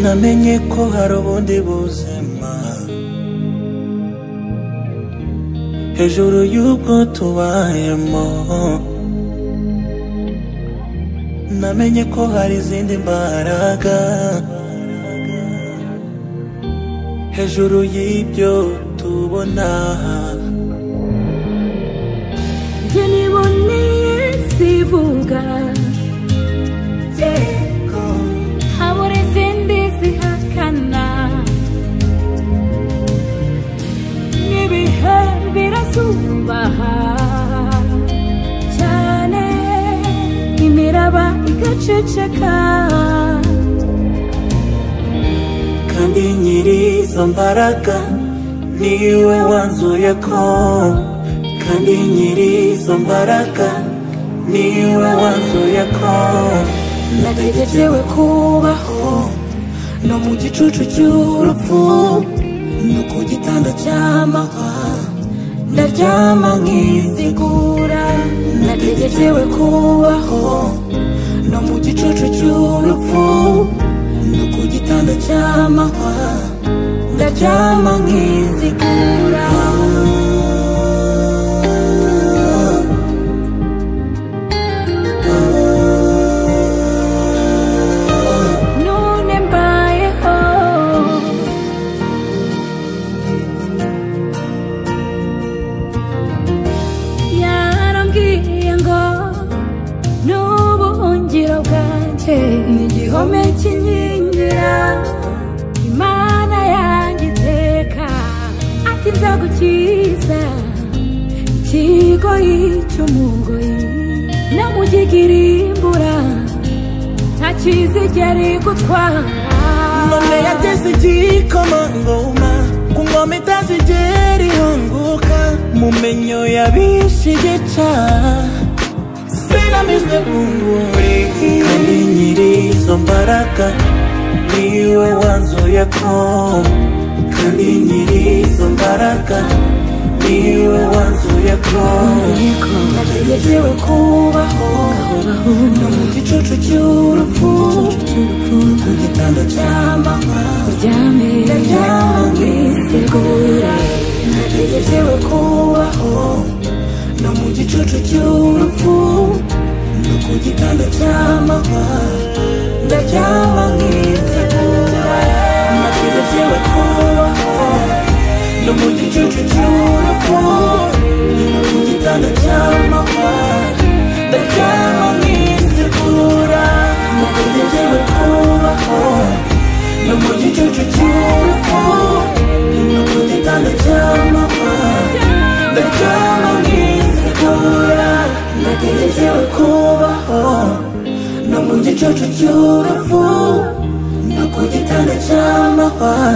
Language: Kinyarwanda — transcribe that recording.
namenye ko hari ubundi buzima hejuru y'ubwo tubayemo namenye ko hari izindi mbaraga hejuru y'ibyo tubona njye niboneye sivuga habura izindi zihakana n'ibihe birasubaha cyane imiraba igaceceka kandi nyiri izo mbaraga niwe wanzuye ko kandi nyiri izo mbaraga niwe wanzuye ko nategerewe kubaho no mu gicucu cy'urupfu no ku gitanda cy'amahwa ndaryama nkizigura nategerewe kubaho no mu gicucu cy'urupfu no ku gitanda cy'amahwa ndaryama nkizigura none mbayeho yarambwiye ngo n'ubuhungiro bwanjye ni igihome kinkingira imana yanjye iteka ati nzagukiza ikigoyi cy'umugoyi no mu gigirimbura nta kizigera igutwara Ngome yateze igikomangoma ku ngoma itazigera ihunguka mu menyo yabishe igica sinamizwe bunguri kandi nyiri izo mbaraga niwe wanzuye ko kandi nyiri izo mbaraga niwe wanzuye ko nategerewe kubaho no mu gicucu cy'urupfu ku gitanda cy'amahwa uryame ndaryamwitegura nategerewe kubaho no mu gicucu cy'urupfu no ku gitanda cy'amahwa ndaryamwitegura nategerewe kubaho no mu gicucu cy'urupfu no ku gitanda cy'amahwa ndaryamwitegura nategerewe kubaho no mu gicucu cy'urupfu no ku gitanda cy'amahwa ndaryama nkizigura nategerejewe kubaho no mu gicucu cy'urupfu no ku gitanda cy'amahwa